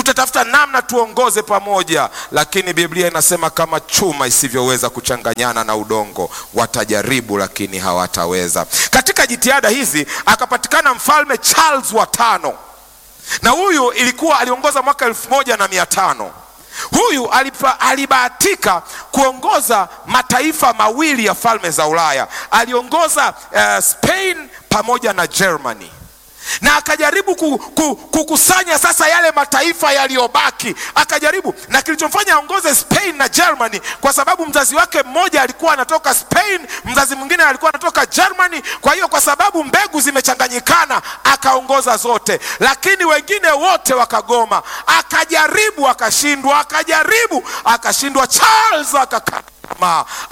tutatafuta namna tuongoze pamoja, lakini Biblia inasema kama chuma isivyoweza kuchanganyana na udongo, watajaribu lakini hawataweza. Katika jitihada hizi akapatikana mfalme Charles wa tano, na huyu ilikuwa aliongoza mwaka elfu moja na mia tano. Huyu alipa, alibahatika kuongoza mataifa mawili ya falme za Ulaya. Aliongoza uh, Spain pamoja na Germany na akajaribu kukusanya sasa yale mataifa yaliyobaki, akajaribu na kilichomfanya aongoze Spain na Germany, kwa sababu mzazi wake mmoja alikuwa anatoka Spain, mzazi mwingine alikuwa anatoka Germany. Kwa hiyo kwa sababu mbegu zimechanganyikana, akaongoza zote, lakini wengine wote wakagoma. Akajaribu akashindwa, akajaribu akashindwa. Charles akakata tamaa,